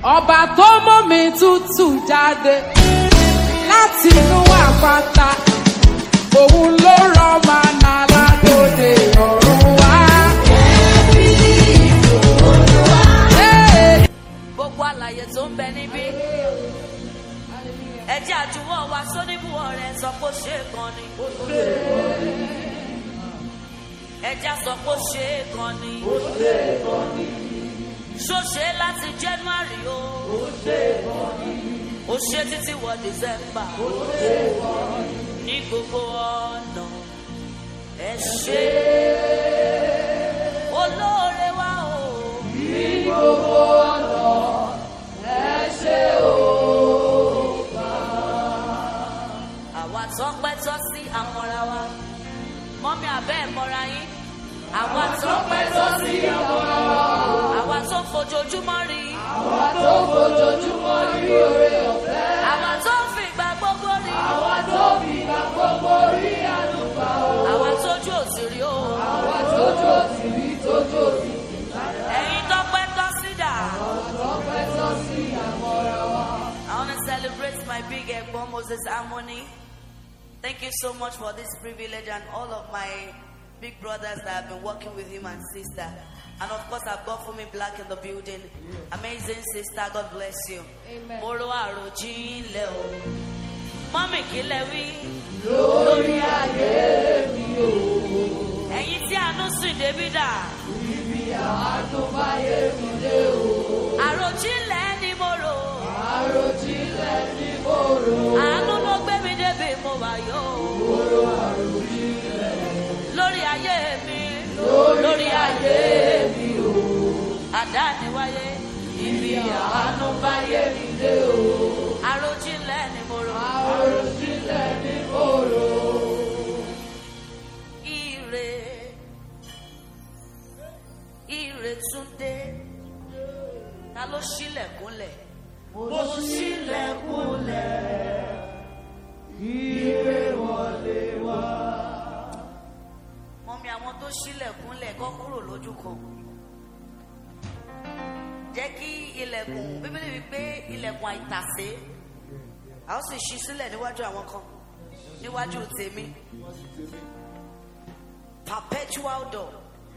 ọba tó mú mi tútù jáde láti inú àpáta òun ló rọ màná ládòde ọ̀run wá. Hey! gbogbo àlàyé tó ń bẹ níbí ẹ jẹ́ àjùwọ̀ wa sóníbùwọ̀ rẹ̀ sọ pé ó ṣe é kan ni ẹ jẹ́ sọ pé ó ṣe é kan ni ṣó ṣe é láti january o ó ṣe títí wọ december ní gbogbo ọ̀nà ẹ ṣe olóore wa o. àwa tó pẹ́ tọ́ sí àmọ́ra wa mọ́mí abẹ́ ẹ̀ mọ́ra yín àwa tó pẹ́ tọ́ sí àmọ́ra wa àwa tó fojoojúmọ́ rí àwa tó fojoojúmọ́ rí oore ọ̀fẹ́ àwa tó fi ìgbà gbogbo rí àwa tó fi ìgbà gbogbo rí àlùfà o àwa tójú òsì rí o àwa tójú òsì rí tójú òsì ẹ̀yin tó pẹ́ tọ́ sí dà I want to celebrate my big Egbon Moses Harmony. Thank you so much for this privilege and all of my big brothers that have been working with him and sister. And of course, I've got Fumi Black in the building. Amazing sister, God bless you. Amen. Moro àròjinlẹ̀ o. Mọ́mì kí lẹ wí. Lórí ayé mi o. Ẹ̀yin tí àánú sùn débi dà. Ibi àánú báyé mi dé o. Àròjinlẹ̀ ni mo rò. Àròjinlẹ̀ ni mo rò. Àánú ló gbé mi débi mo wà yó. Moro àròjinlẹ̀. Lórí ayé mi. Lórí ayé mi o. Àdáni wáyé. Ibi àánú báyé mi dé o. Àròjinlẹ̀ ni mo rò. Àròjinlẹ̀ ni mo rò. Ire. Ire túndé. Ta ló ṣílẹ̀kùnlẹ̀? Mo ṣílẹ̀kùnlẹ̀. Ire wọlé wá. Mọ́mí àwọn tó ṣílẹ̀kùnlẹ̀ kọ́ kúrò lójú kan. Jẹ́ kí ilẹ̀kùn bíbélì wípé ilẹ̀kùn àìtàsé. A ó sì ṣí sílẹ̀ níwájú àwọn kan. Níwájú tèmi. Perpetual door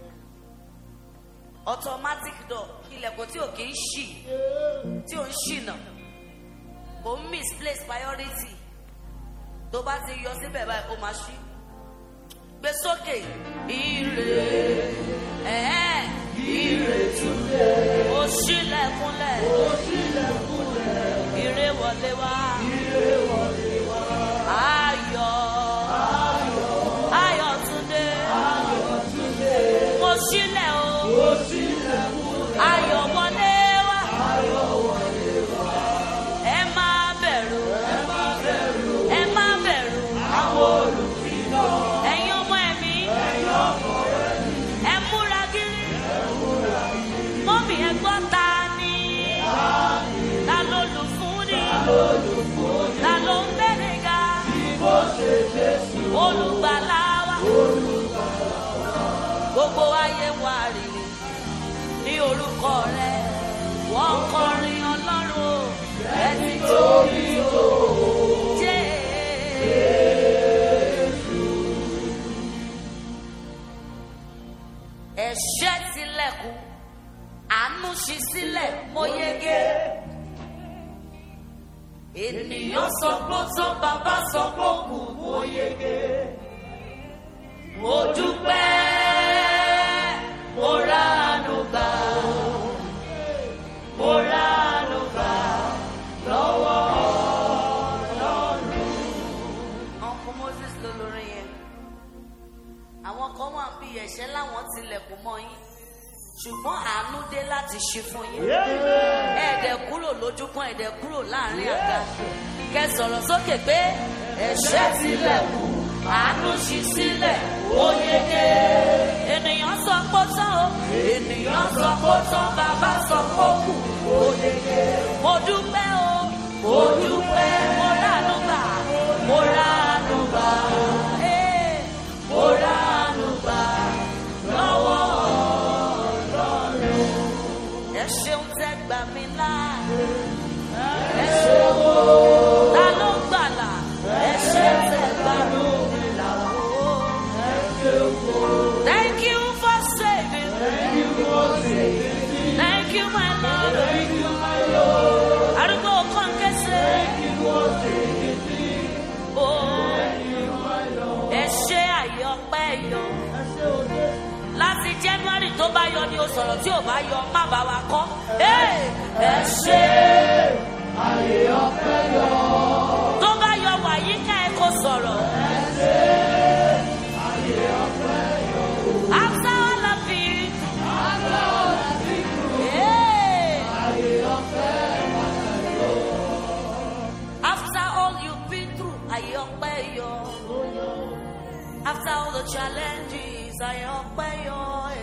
automatic door ilẹ̀kùn tí ò kì í ṣì tí ò ń ṣìnà kò ń misplace priority tó bá ti yọ síbẹ̀ báyìí ó máa ṣí gbé sókè ire ẹ̀ẹ́ ire túnlẹ̀ ó ṣílẹ̀kùnlẹ̀ ó ṣílẹ̀kùnlẹ̀ ire wọlé wá ire wọlé wá ayọ̀ ayọ̀ túndé ayọ̀ túndé mo ṣílẹ̀ o mo ṣílẹ̀ ayọ̀ wọlé wá ayọ̀ wọlé wá ẹ má bẹ̀rù ẹ má bẹ̀rù ẹ má bẹ̀rù àwọn olùkìlọ̀ ẹ̀yin ọmọ ẹ̀mí ẹ̀yin ọmọ ẹ̀mí ẹ múra gírí ẹ múra gírí mọ́mí ẹ gbọ́ ta ni ta ló lù fún ni ta ló ń bẹ̀rẹ̀ ga olùgbàlà wa gbogbo ayé wa rírì ní orúkọ rẹ wọ́n kọrin ọlọ́run o ẹni tó bí tó jésù. ẹ̀ṣẹ̀ tilẹ̀kùn àánú ṣí sílẹ̀ mo yege. ènìyàn sọ pé ó tán bàbá sọ pé ó kù mo yege. mo dúpẹ́ mo ránu gbà mo ránu gbà lọ́wọ́ ọlọ́run. uncle moses ló lórí yẹn àwọn kan wà bí ẹ̀ṣẹ̀ láwọn tilẹ̀kùn mọ́ yín ṣùgbọ́n àánú dé láti ṣe fún yín ẹ̀ẹ́dẹ̀ kúrò lójúkan ẹ̀ẹ́dẹ̀ kúrò láàrin àga kẹ sọ̀rọ̀ sókè pé ẹ̀ṣẹ̀ tilẹ̀kùn àánú ṣí sílẹ̀ ó yege ènìyàn sọ pé ó tán o ènìyàn sọ pé ó tán bàbá sọ pé ó kù ó yege mo dúpẹ́ o mo dúpẹ́ mo ránú gbà mo ránú gbà ee, mo ránú gbà lọ́wọ́ ọlọ́run ẹ ṣeun tẹ́ gbà mí là sọ̀rọ̀ tí ò bá yọ má bá wa kọ́. Ẹ ẹ ṣe Ayé ọpẹ́ yọ. tó bá yọ wàyí ká ẹ kó sọ̀rọ̀. After all of it. Hey. After all you've been through, ayé ọpẹ́ yọ. After all the challenges, ayé ọpẹ́ yọ.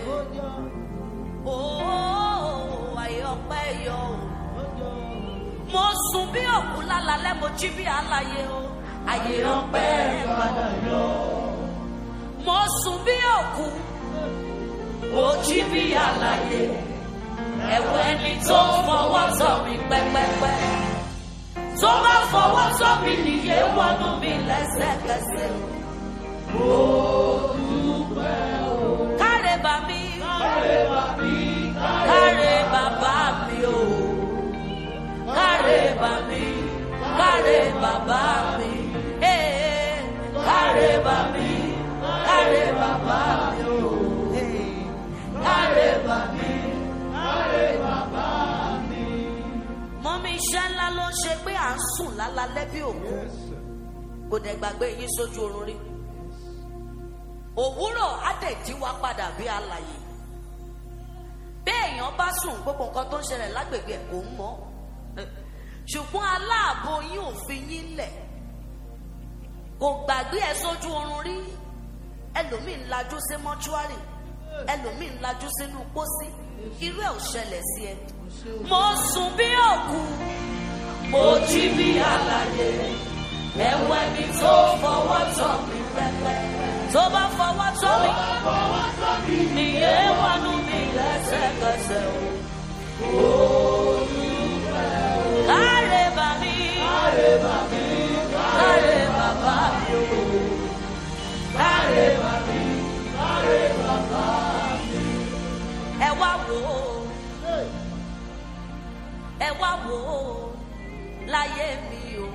Oh, ayé ọpẹ́ yọ. Mo sùn bí òkú lálálẹ́, mo jí bí aláyé o. Ayé ọpẹ́ padà yọ. Mo sùn bí òkú, mo jí bí aláyé. Ẹ̀wọ̀ ẹni tó fọwọ́ tọ̀ mí pẹ́pẹ́pẹ́ tó bá fọwọ́ tó mi nìyẹn wọnú mi lẹ́sẹ̀kẹsẹ̀. Káre bà mí. Káre bàbá mi o. Káre bà mí. Káre bàbá mi. Ee, Káre bà mí. Káre bàbá mi o. Ee, Káre bà mí. mọ́mí iṣẹ́ ńlá ló ń ṣe pé à ń sùn lálálẹ́ bí òkú kò dẹ̀ gbàgbé yín sójú oorun rí òwúrọ̀ á dẹ̀ jí wá padà bí alàyè béèyàn bá sùn gbogbo nǹkan tó ń ṣẹlẹ̀ lágbègbè ẹ̀ kò ń mọ̀ ṣùgbọ́n aláàbò yín ò fi yín lẹ̀ kò gbàgbé ẹ sójú oorun rí ẹlòmíín lajú sí mọ́ṣúárì ẹlòmíín lajú sínú pósí irú ẹ̀ ò ṣẹlẹ̀ sí ẹ mo sùn bí òkú mo jí bí alàyè ẹwọ ẹni tó fọwọ́ tọ́ mi pẹpẹ tó bá fọwọ́ tọ́ mi nìyẹn wọnú mi lẹ́sẹ̀kẹsẹ̀ o. Káre bà mí, káre bàbá mi o, káre bà mí, ẹ wá wò ó ẹ wá wò ó láyé mi o.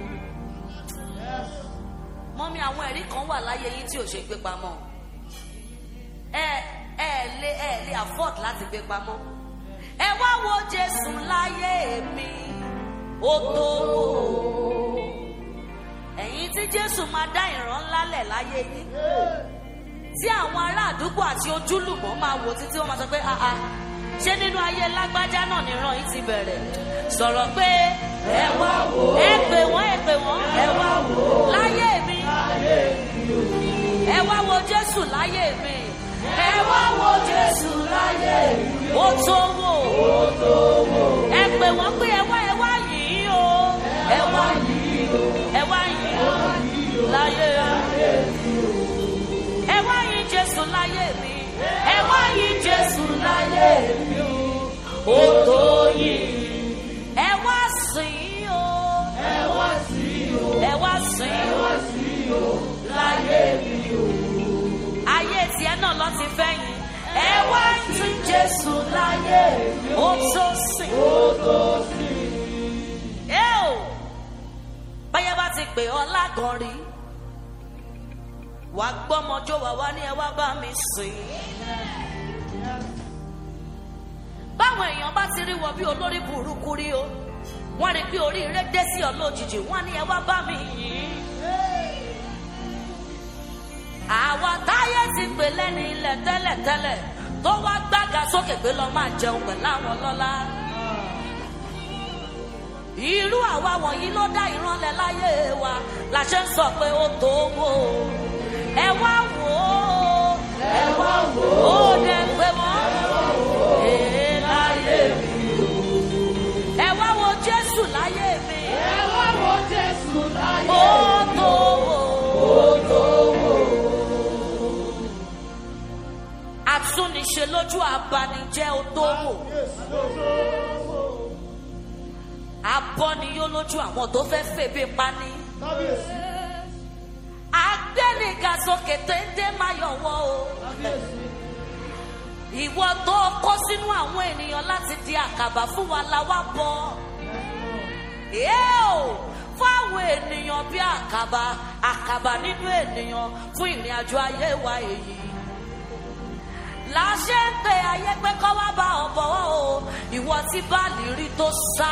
mọ́mí àwọn ẹ̀rí kan wà láyé yín tí ò ṣe gbé pamọ́ ẹ ẹ lè ẹ lè afford láti gbé pamọ́ ẹ wá wo jésù láyé mi ó tó wò ó ẹ̀yin tí jésù máa dá ìran ńlá lẹ̀ láyé yín tí àwọn ará àdúgbò àti ojúlùmọ̀ máa wò títí wọ́n máa sọ pé ah ah ṣé nínú ayé lágbájá náà nìran yìí ti bẹ̀rẹ̀ sọ̀rọ̀ pé ẹ wá wò ó ẹ pè wọ́n ẹ pè wọ́n ẹ wá wò ó láyé mi ẹ wá wo jésù láyé mi ẹ wá wo jésù láyé mi ó tó wò ó ẹ pè wọ́n pé ẹ wá ẹ wá yìí o ẹ wá yìí o ẹ wá yìí o láyé mi ẹ wá yìí jésù láyé mi ẹ wá yìí jésù láyé mi ó tó yìí ẹ wá sìn o ẹ wá sìn o ẹ wá sìn o láyé mi o ayé tiẹ̀ náà lọ ti fẹ́ yín ẹ wá tún jésù láyé mi ó tó sìn ó tó sìn ẹ o báyọ̀ bá ti pè ọ́ lágàn rí wà gbọ́mọjọ́ wà wá ní ẹ wá bá mi sìn. báwọn èèyàn bá ti rí wọ bí olórí burúkú rí o wọ́n rí pé oríire dé sí ọ lójijì wọ́n ní ẹ wá bá mi yìn. àwa táyé ti pè lẹ́ni ilẹ̀ tẹ́lẹ̀tẹ́lẹ̀ tó wá gbága sókè pé lọ́ọ́ máa jẹun pẹ̀lú àwọn lọ́lá. irú àwa wọ̀nyí ló dá ìrànlẹ̀ láyé wa la ṣe ń sọ pé ó tó wò ó ẹ wá wò ó ẹ wá wò ó dẹ pé mọ́ èé láyé mi ẹ wá wo jésù láyé mi Ẹ wá wo Jésù láyé. ó tó wò ó tó wò àtúnìṣe lójú abanijẹ́ ó tó wò abọ́niyó lójú àwọn tó fẹ́ fèbè pani agbẹ́nìga sókè téńté máa yọ̀wọ́ o ìwọ tó kó sínú àwọn ènìyàn láti di àkàbà fún wa la wá bọ́ yóò fún àwọn ènìyàn bí àkàbà àkàbà nínú ènìyàn fún ìrìn àjò ayé wa èyí láṣẹ ń pe ayé pé kọ́ wá bá ọ bọ̀wọ́ o ìwọ tí báàlì rí tó sá.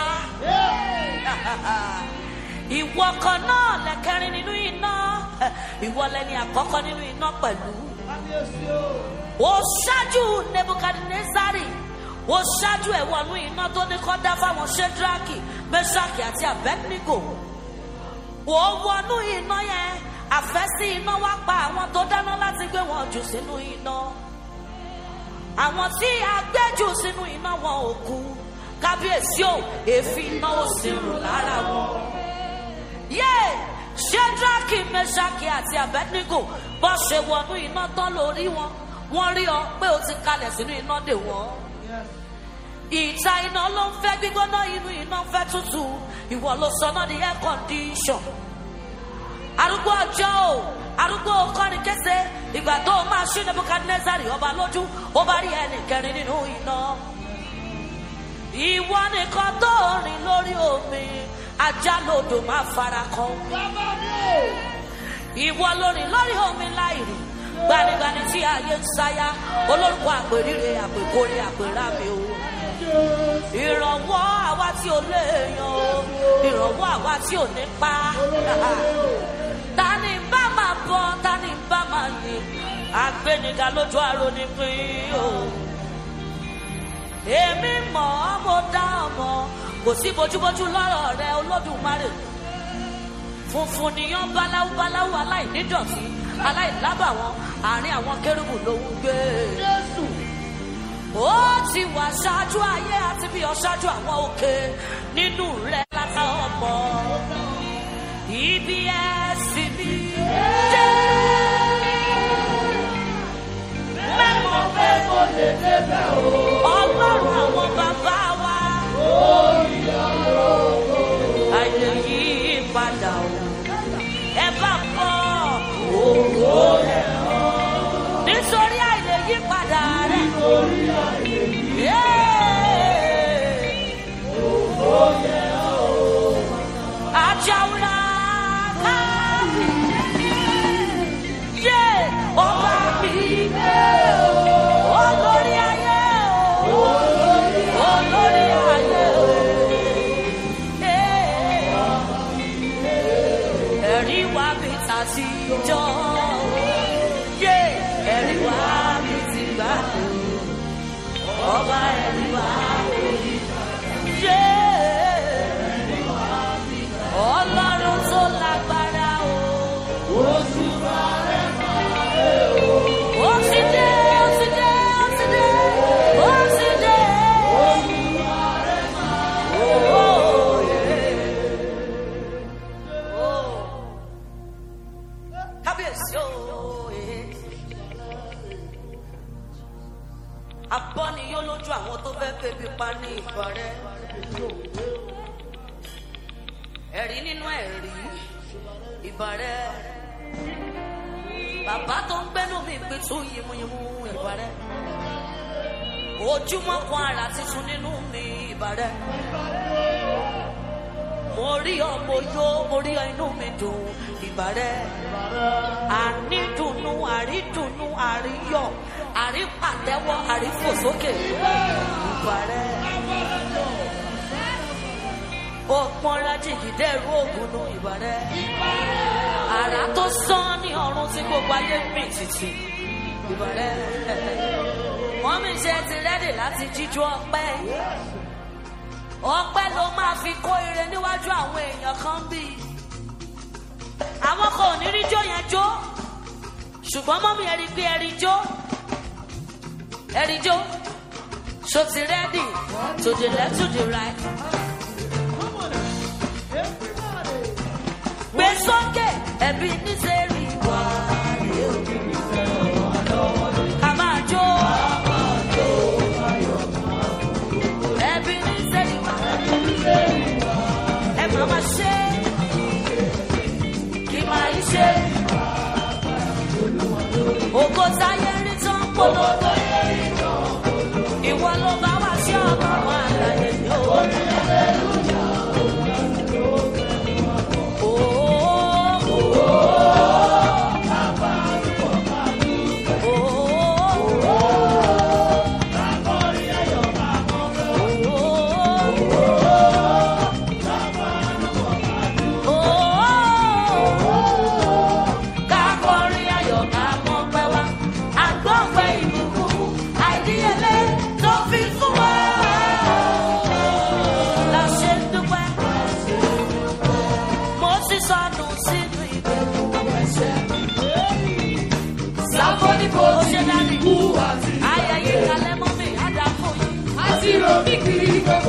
ìwọ kan náà lẹ́kẹrin nínú iná ìwọ lẹni àkọ́kọ́ nínú iná pẹ̀lú. ó ṣáájú nebukadnezari ó ṣáájú ẹ̀ wọnú iná tó ní kọ́ dá fáwọn shedraki meshaki àti abednego. ó wọnú iná yẹn àfẹ́sí iná wá pa àwọn tó dáná láti gbé wọn jù sínú iná àwọn tí a gbé jù sínú iná wọn ò kú kábíyèsí ò èéfín iná ò sì rùn lára wọn. yé shedraki meshaki àti abednego bó ṣe wọnú iná tán lórí wọn wọn rí ọ pé o ti kalẹ̀ sínú iná dè wọ́n. ìta iná ló ń fẹ́ gbígbóná inú iná ń fẹ́ tútù ìwọ ló sọ náà di air condition arúgbó ọjọ́ o arúgbó kọrin kése ìgbà tó o máa ṣí nebukadnezari ọba lójú ó bá rí ẹnì kẹrin nínú iná ìwọ nìkan tó rìn lórí omi ajá lodò máa fara kan ìwọ lórin lórí omi láìrí gbanigbani tí ayé ń sáyà olórúkọ àpèrire àpèkórè àpèràmì o ìrànwọ́ àwa tí ò léèyàn o ìrànwọ́ àwa tí ò ní pa tani bá máa bọ tani bá máa ní agbẹniga lójú àrò ní pín o èmi mọ̀ ọ́ mo dá ọmọ kò sí bójúbójú lọ́rọ̀ rẹ olódùmarè funfun nìyàn báláwú báláwú aláìnídọ̀tí aláìlábàwọ́n àárín àwọn kérúbù ló ń gbé ó ti wà ṣáájú ayé àti bí ọṣáájú àwọn òkè nínú rẹ látà ọmọ ibi ẹsìn mi dé. mẹ́mọ̀ pé mo lè débẹ̀ o. ọlọ́run àwọn bàbá wa. àìlè yí padà o. ẹ bá bọ̀ òwò rẹ̀ nítorí àìlè yí padà rẹ̀. nítorí àìlè yí padà rẹ̀. Ajaura kábí. Yé ọba mi gbé o. Olórí ayé o. Olórí ayé o. Ẹ̀rí wá bí tàtijọ́. Yé ẹ̀rí wá bí ti gbà tó. Ọba ẹ̀rí wá bí. Yé ọlọ́run tó lágbára o. oṣù bàrẹ̀ máa dé o. ó ti dé ó ti dé ó ti dé ó ti dé. oṣù bàrẹ̀ máa dé o. kábíyèsí o. abọ́ni yóò lójú àwọn tó fẹ́ febi pa ní ìbọ̀rẹ́ ẹ̀rí nínú ẹ̀rí ìbàrẹ̀ bàbá tó ń gbẹ́nu mi pé tó yimuyimu ìbàrẹ̀ ojúmọ́ kan ara tuntun nínú mi ìbàrẹ̀ mo rí ọ mo yó mo rí ọ inú mi dùn ìbàrẹ̀ ànídùnnú àrídùnnú àríyọ̀ àrípàtẹ́wọ́ àrífòsókè ìbàrẹ̀ òpọn rájìkì dẹrù ògùn nù ìbàrẹ̀. àrà tó sán ní ọrùn tí gbogbo ayé mì tìtì ìbàrẹ̀. wọ́n mi ṣe ti rẹ́dì láti jíjú ọpẹ́. ọpẹ́ ló máa fi kó ire níwájú àwọn èèyàn kan bí. àwọn kan ò ní rí jó yẹn jó ṣùgbọ́n mọ́mí ẹ rí pé ẹ rí jó ẹ rí jó so ti rẹ́dì to the left to the right. gbé sókè ẹbí níṣẹ́rí wá. ká máa jó. ẹbí níṣẹ́rí wá. ẹ máa máa ṣe. kí máa ń ṣe. ògo táyé rí tán polówó. ìwọ ló bá wá sí ọlọ́run àlàyé yóò. Oh, oh, oh.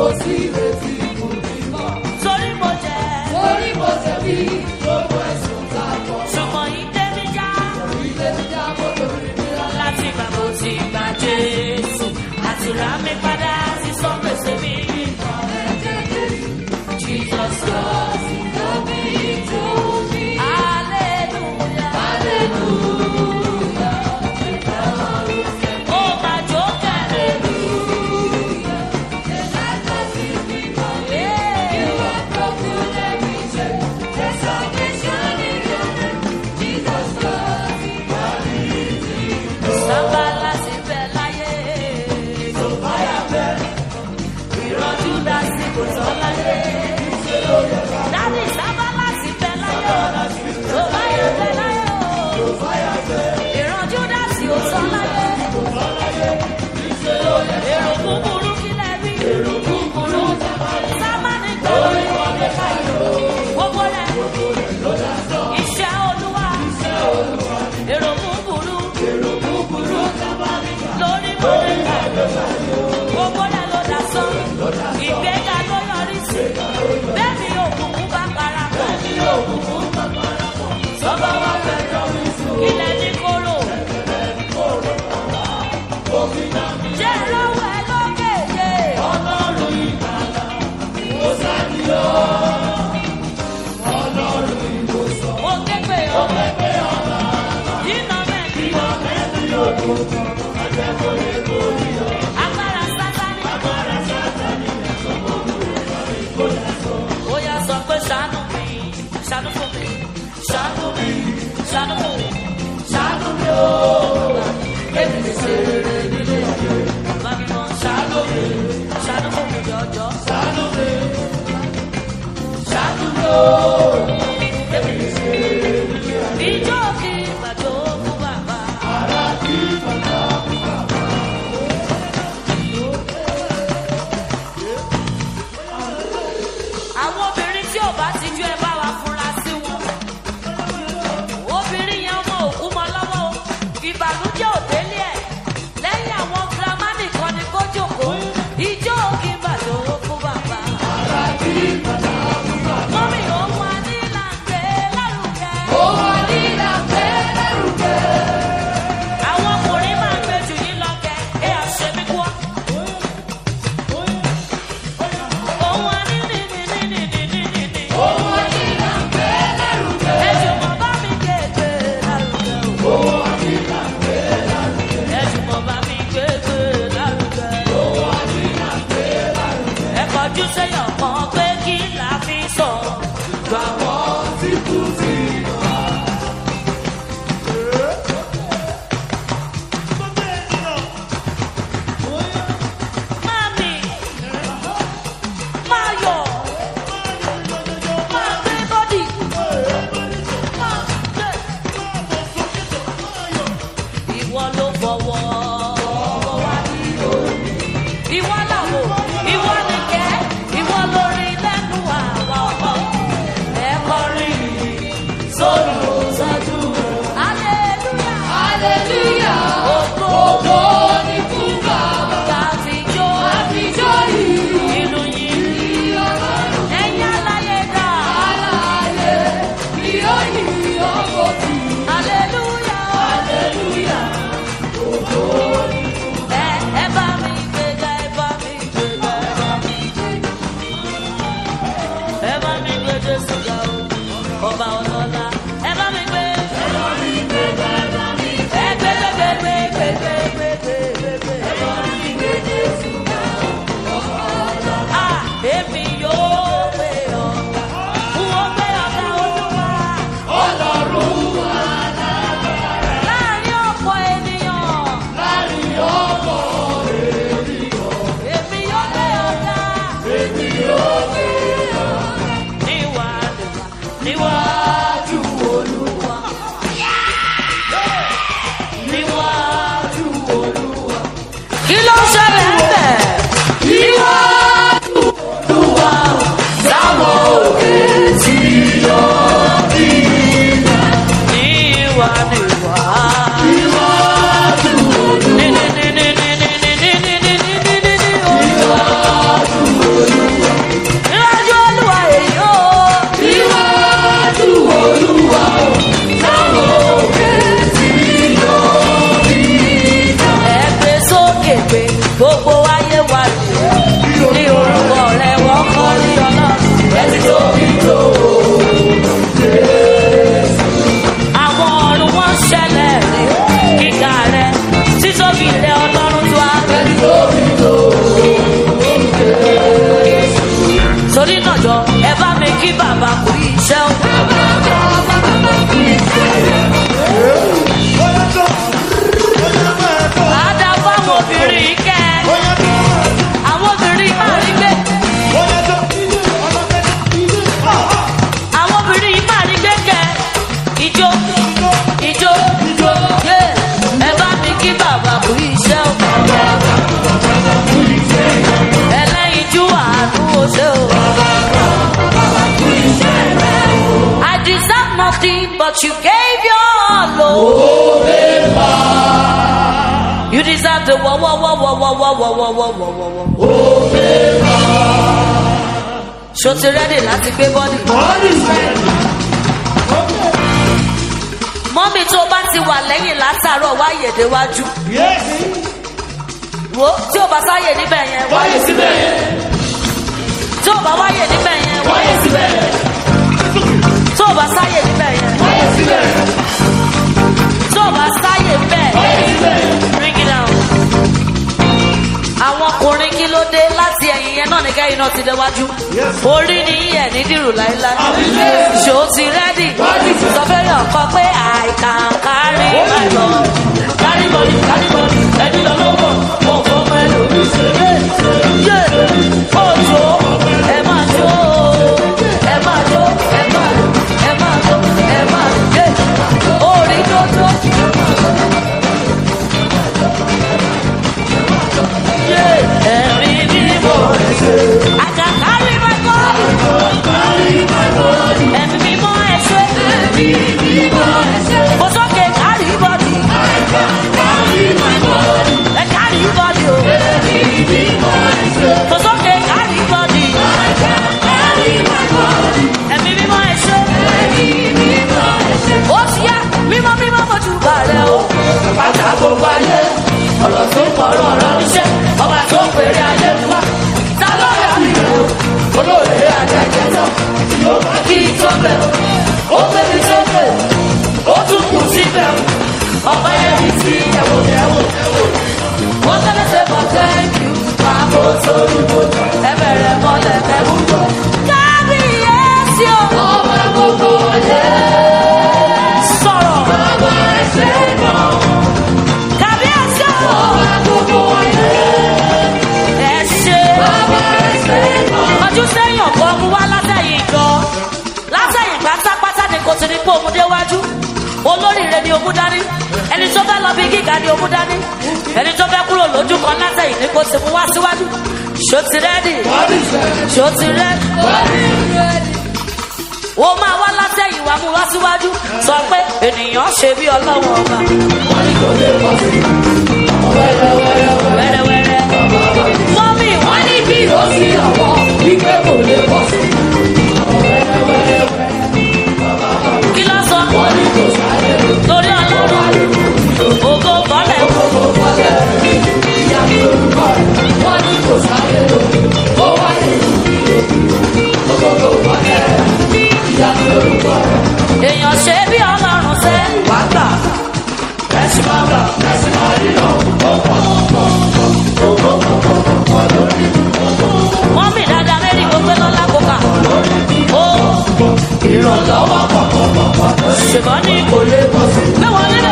sí ìrètí fún mi mọ́. torí mo jẹ́ Torí mo jẹ̀bi gbogbo ẹ̀sùn tá a kọ̀. ṣùgbọ́n yìí tẹ́mi já Ilé mi já mo lórí mi rà. láti gbà mo ti gbà jésù àti rà mí padà sí sọ́gbèsè mi. Jesus Christ, hallelujah. Oh, my joker, sábà láti bẹ̀ láyé. ìrọ̀jú dá sí kò tán láyé. Dádì sábà láti bẹ̀ láyé. tó bá yẹ bẹ̀ láyé o. ìrọ̀jú dá sí kò tán láyé. èrò búburú kí lẹ rí. èrò búburú sábà ní gbòòrò ìwọlé káyọ̀. gbogbo rẹ̀ iṣẹ́ olúwa. èrò búburú. èrò búburú lórí mọ́lẹ́ gbogbo rẹ̀ ló dá sán. ìgbéga ló yọrí sí. bẹ́ẹ̀ ni òkùnkùn bá parapọ̀. sọ́ba wa fẹ́ yọrí sùn. ilẹ̀ ní kóró. jẹ́ ìrọ̀wọ́ ẹ lókè yé. ọlọ́run ìgbàlà kò sáni o. ọlọ́run ìwòsàn. mo ké pé o. mo ké pé ọ̀la. dínà mẹ́rin. dínà mẹ́rin yóò dùn tán. Agbára sátani. Agbára sátani. Ó yá sọ pé ṣàánú mi, ṣàánú fún mi, ṣàánú mi, ṣàánú fún mi, ṣàánú mi ó. Èmi ti ṣe rere nílé ayé. Bàbá mi mọ ṣàánú mi, ṣàánú fún mi jọjọ. Ṣàánú mi, ṣàánú mi ó. Èmi ti ṣe rere nílé ayé. Ìjọ kí ìgbàjọ fún bàbá. Ara kí bàbá fún bàbá. àwọn obìnrin tí ò bá ti ju ẹ bá wa fura sí wọn. obìnrin yẹn ọmọ òkú mọ lọ́wọ́ o ìbànújẹ́ ò délé ẹ̀ lẹ́yìn àwọn girama nìkan ni kó jókòó ijó kí n bàjọ́ fún bàbá. mọ́mí òun wà ní làǹgbé lárugẹ. Òun àdínà pẹ́ lẹ́rùkẹ́. àwọn ọkùnrin máa ń gbé jù yín lọ kẹ ẹ àṣẹ mi kú ọ. òun wà ní ní ní ní ní ní ní ní ní. Òun àdínà pẹ́ lẹ́rùkẹ́. ẹ̀jùmọ̀ bá mi kéèké lárugẹ o. Òun àdínà pẹ́ lẹ́rùkẹ́. ẹ̀jùmọ̀ bá mi kéèké lárugẹ. Òun àdínà pẹ́ lẹ́rùkẹ́. ẹ kọjú sẹ́yọ̀ kan pé kí la fi sọ. Àwọn tí kú sí wá. Mami, máa yọ̀, máa gbé bọ́dì, máa gbé. Ìwọ ló fọwọ́ wá ní òní. Ìwọ làwọ̀, ìwọ nìkẹ́, ìwọ lórí lẹ́nu àwa ọ̀pọ̀. Ẹ kọrin sórí òṣèjú. Hallelujah. Hallelujah. Ògo Ògo ni fún Bàbá. Káfíjó. Àfijọ́ ìlú. Ìlú yìí. Ní Ọlọ́run Ẹ̀yin aláyé dá. aláàyè. Ni ó yí ọkọ̀ tì. Hallelujah. Hallelujah. Ẹ ẹ bá mi gbéga, ẹ bá mi gbéga, ẹ bá mi gbéga. Ẹ bá mi gbé Jésù ga o, ọba ọlọ́lá. Ẹ bá mi gbé. Ẹ bá mi gbéga, ẹ bá mi gbé. Ẹ gbé gbé gbé gbé gbé gbé gbé gbé gbé. Ẹ bá mi gbé Jésù ga o, ọba ọlọ́lá. À èmi yóò gbé ọ̀gá. Wọ́n gbé ọ̀gá olúwa. Ọlọ́run wà Láàárín ọ̀pọ̀ ènìyàn. láàrin ọkọ̀ Èmi yóò gbé ọ̀gá. èmi yóò gbé Níwájú, níwájú. you gave your all. Oh. You deserve the whoa, whoa, whoa, whoa, whoa, whoa, whoa, whoa, whoa, whoa, whoa. Ṣo ti rẹ́dì láti gbé bọ́dì? Mọ́mí tó bá ti wà lẹ́yìn látàárọ̀ wá yèdè wájú. Wo tí ò bá sáyè níbẹ̀ yẹn wáyé síbẹ̀ yẹn. Tí ò bá wáyè níbẹ̀ yẹn wáyé síbẹ̀ yẹn. Tí ò bá sáyè níbẹ̀ yẹn wáyé síbẹ̀ yẹn. Tí ò bá sáyè bẹ́ẹ̀ bring it down. Àwọn ọkùnrin kí ló dé láti ẹ̀yìn yẹn náà ní kẹ́yìn náà ti déwájú. Orí ni yíyẹ ní dìrù láíláí. Ṣò ti rẹ́dì. Sọ fẹ́rẹ̀ ọkọ pé I can carry my love. Carry body, carry body, ẹni lọ lọ́wọ́, mo fọ́ mọ́ ẹlòmíì ṣeré. Yé! Òjò, ẹ máa jó, ẹ máa jó, ẹ máa ẹ máa jó, ẹ máa yé! Orí jójó. Yé! Ẹ̀rí mímọ́. I can carry my body. Ẹ̀mí mímọ́ ẹ ṣé. Mo sókè carry body. Ẹ carry body o. Mo sókè carry body. Ẹ̀mí mímọ́ ẹ ṣé. Ó ti yá mímọ́ mímọ́ mo jù balẹ̀ o. Bàtà gbogbo ayé. Ọ̀rọ̀ tó ń pọ̀rọ̀ ọ̀rọ̀ níṣẹ́. Ọba tó ń pèrè ayé mi wá. Ta ló yà mí rẹ̀ o? Olóòrè àjẹjẹ tán. Yóò bá kí n tó bẹ̀ o. Ó gbé mi sókè. Ó tún kù síbẹ̀ o. Ọba yẹn mi ti ẹ̀wò ẹ̀wò ẹ̀wò. Mo tẹ́lẹ̀ ṣe bọ̀ thank you. Máa bó sórí mo jọ. Ẹ bẹ̀rẹ̀ mọ́lẹ̀ mẹ́wù jọ. Kábíyèsí o. Ọba gbogbo ayé. Sọ̀rọ̀. Bàbá ẹ̀ṣẹ̀ náà. Kábíyèsí o. Ọba gbogbo ayé. Ẹ ṣe. Bàbá ẹ̀ṣẹ̀ náà. Ọdún sẹ́yìn ọ̀pọ̀ ọmú wá látẹ̀yìn gan. Látẹ̀yìn pátápátá ni kò ti ní pé òun déwájú. Olóríire ni òun dání. Ẹni tó fẹ́ lọ bí gíga ni òun dání. Ẹni tó fẹ́ kúrò lójú kan látẹ̀yìn ni kò sì mú wá síwájú. Ṣó ti rẹ́dì? Ṣó ti rẹ́dì? Wo máa wá látẹ̀yìn wá mú wá síwájú. Sọ pé ènìyàn ṣe bí ọlọ́wọ́ ọba. Wẹ́rẹ́wẹ́rẹ́. Mọ́mí wọ́n ní bí ó sì ọ̀wọ́ wípé kò lè bọ́ sí. Kí ló sọ? Torí ọlọ́run. Ògo bọ́lẹ̀. Èèyàn ṣe bí ọlọ́run sẹ́. Wá gbà. Ẹ̀sìn máa gbà. Ẹ̀sìn máa rí lọ. Wọ́n mì dáadáa mẹ́rin gbogbo lọ́lá kókà. Ó ìrànlọ́wọ́ pọ̀. Ṣùgbọ́n ní kò lè bọ̀ sí. Gbé wọn nílẹ̀.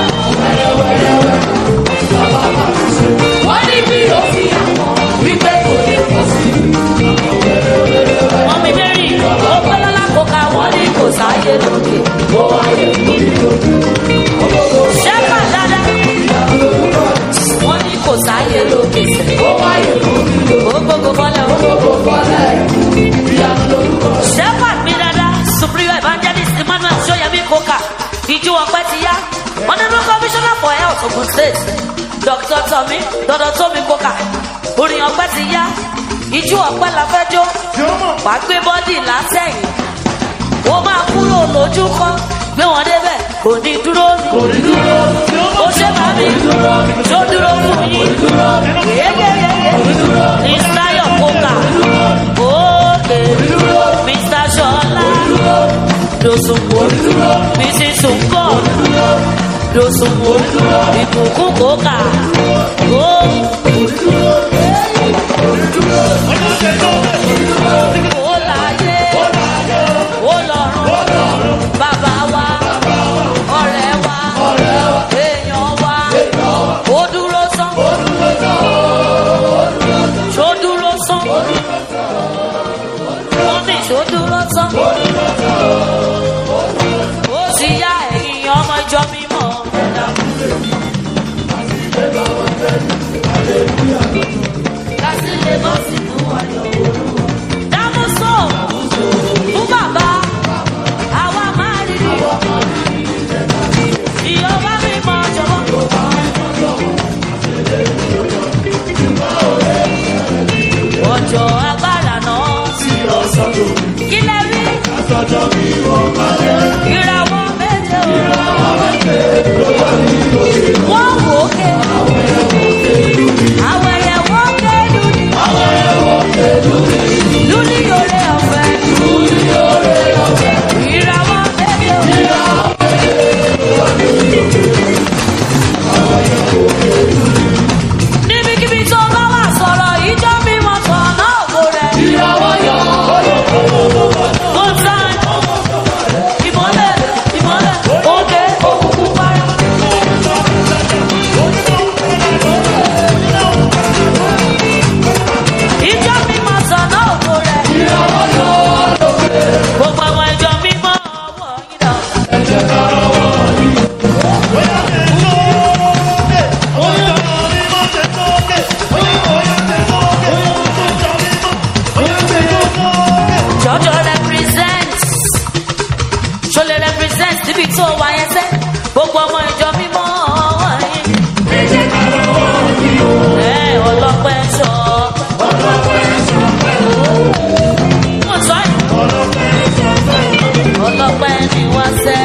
Wọ́n ní bí o fi àwọn wípé kò lè bọ̀ sí. Wọ́n mi mẹ́rin gbogbo lọ́lá kókà. Wọ́n ní kò sáyé lókè. Ó wáyé lórí lókè. Ṣẹ́fà dáadáa. Wọ́n ní kò sáyé lókè sẹ́. Ó wáyé lórí lókè. Ó gbogbo bọ́lẹ̀ ó gbogbo bọ́lẹ̀. Shepherd mi dada, Supreme Evangelist Emmanuel Soyemi Koka, ìjú ọpẹ ti yá. Honourable Commissioner for Health Ogun State, Dr. Tomi, Dr. Tomi Koka, orin ọpẹ ti yá. Ìjú ọpẹ la fẹ́ jó, wà á gbé bọ́dì látẹ̀yìn. Ó máa kúrò lójú kan, gbé wọn débẹ̀, kò ní dúró ní. Ó ṣe bá mi, tó dúró fún yín. Yéyéyéyé, Israel Koka, òkè, Mr. Ṣọlá, Dòsùnmó, Mrs. Sunko, Dòsùnmó, Ìbùkún Koka, ó. Ó láyé, ó lọ́run, bàbá wa, ọ̀rẹ́ wa, èèyàn wa, ó dúró sán. Ṣó dúró sán. Wọ́n ní ṣó dúró sán. Ó ti yá ẹ̀yìn ọmọ ìjọ mímọ́. Kásílẹ̀ bọ́ sínú ayọ̀. Dámúsọ̀ fún bàbá, àwa máa rí rí. tó wà yẹn sẹ́ gbogbo ọmọ ìjọ mímọ́ wọ̀nyí. ẹ ọlọ́pẹ́ sọ. mo sọ yìí. ọlọ́pẹ́ ni wọ́n sẹ́.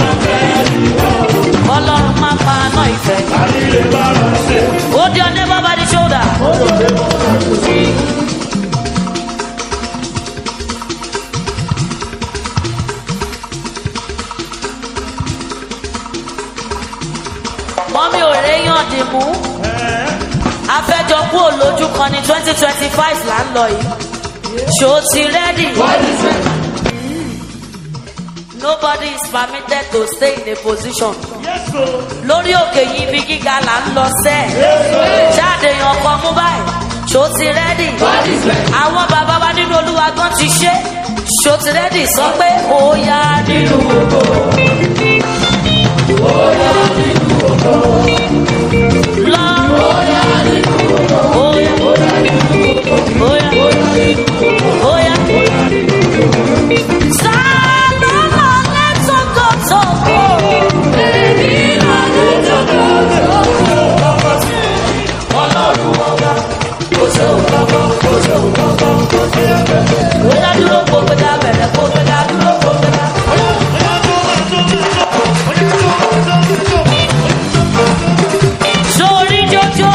ọlọ́run má pa àná ìfẹ́. hold your neighbor by the shoulder. mọ́mí ò réyàn dìmú afẹ́jọ kú òlójú kan ní twenty twenty five là ń lọ yìí ṣó ti rẹ́dì. nobody is permitted to stay in a position lórí òkè yìí ibi gíga là ń lọ sẹ́ jáde yan ọkọ mú báyìí ṣó ti rẹ́dì. àwọn bàbá wa nínú olúwa gan ti ṣe ṣó ti rẹ́dì sọ pé ó yá nínú ògo. lọ. Oya, oya, oya. Sálọ́nà lẹ́tọ̀kọ̀tọ̀. Oya dúró kó gbé ká bẹ̀rẹ̀ kó gbé ká dúró kó gbé ká. Sórí jójó.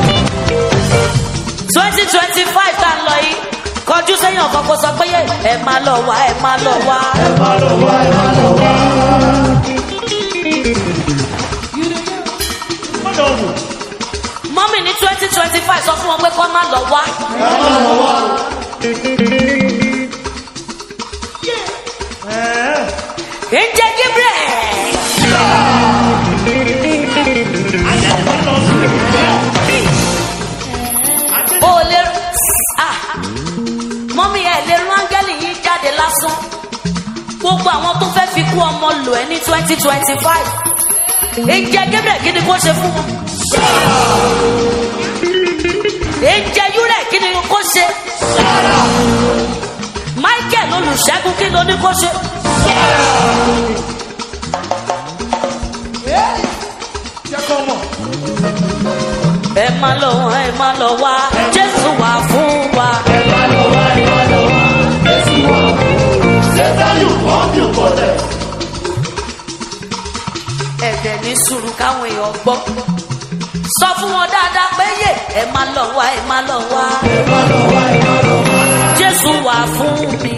twenty twenty five tá a lọ yìí kọjú sẹ́yìn ọ̀kan kó sọ pé yé ẹ máa lọ wá ẹ máa lọ wá. mọ́mì ní twenty twenty five sọ fún wọn pé kọ́ máa lọ wá. ǹjẹ́ Gabriel. o lè ah mọ́mí ẹ̀ lè rán áńgẹ́lì yìí jáde lásán gbogbo àwọn tó fẹ́ fi kú ọmọ lò ẹ́ ní twenty twenty five ǹjẹ́ Gabriel kí ni kó ṣe fún wọn ǹjẹ́ Yúrẹ̀ kí ni kó ṣe Michael olùṣègùn kí ló ní kó ṣe. ẹ má lọ wá ẹ má lọ wá Jésù wà fún wa. ẹ̀dẹ̀ ní sùúrù káwọn èèyàn gbọ́. sọ fún wọn dáadáa pé yé ẹ má lọ wá ẹ má lọ wá. Jésù wà fún mi.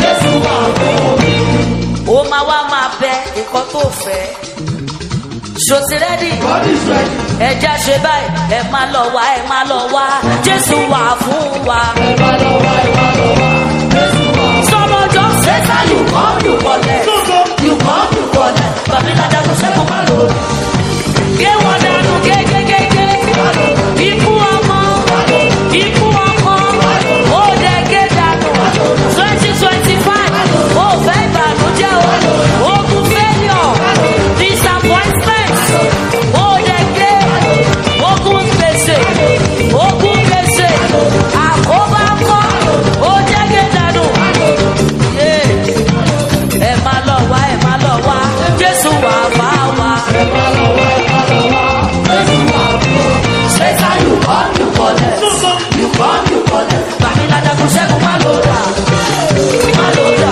ó máa wá máa bẹ nǹkan tó fẹ́. ṣòtì rẹ́dì. ẹja ṣe báyìí ẹ má lọ wá ẹ má lọ wá. Jésù wà fún wa. sọmọjọ ṣẹta yù kọ́ yù wọlé. yù kọ́ yù wọlé. bàbá ìlàjà kò sẹ́kọ̀ọ́ má lò. gé wọn dànù gégégégé. ikú ọmọ ikú ọmọ ó dẹ gé dànù. twenty twenty five ó fẹ́ ìbànújẹ́ o. ogun failure disappointment ó dẹ gé ogun gbèsè ogun gbèsè àkóbá kọ́ ó dẹ gé dànù. Yeah ẹ má lọ wá ẹ má lọ wá jésù wà bá wa. ṣèṣà yóò kọ́ yóò kọ́lẹ̀ yóò kọ́ yóò kọ́lẹ̀ bàmílàdà kò ṣẹ́gun má lò dà má lò dà.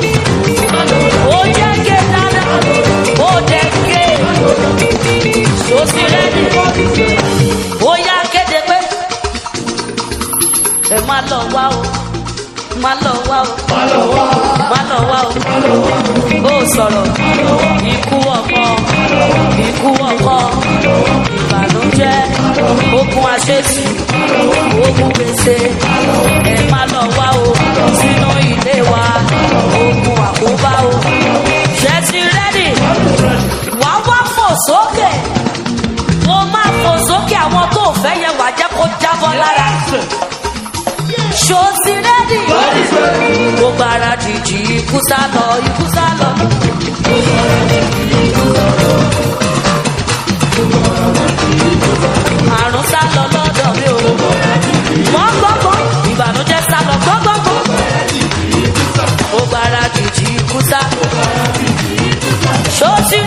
ó jẹ́ ké dáná ó jẹ́ ké tó sì rẹ́ni ó yá kéde pé ẹ má lọ wá o má lọ wá o má lọ wá o ó sọ̀rọ̀ ikú ọkọ ikú ọkọ ìbànújẹ́ ogun àṣetì ogun gbèsè ẹ má lọ wá o sínú ilé wa ogun àkóbá o ṣe ti rẹ́dì wá wá fò sókè mo máa fò sókè àwọn tó fẹ́ yẹ wà jẹ́ kó jábọ́ lára ṣó ti rẹ́dì. gbogbo ara dìjì ikú sá lọ ikú sá lọ. àrùn sá lọ lọ́dọ̀ mi ò. wọ́n gbọ́gbọ́ ìbànújẹ́ sá lọ gbọ́gbọ́gbọ́. gbogbo ara dìjì ikú sá. ṣó ti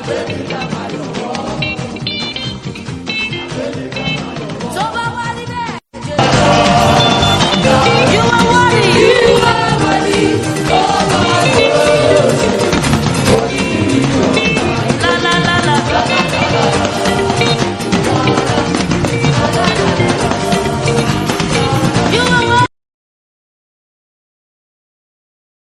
gbé mi ga.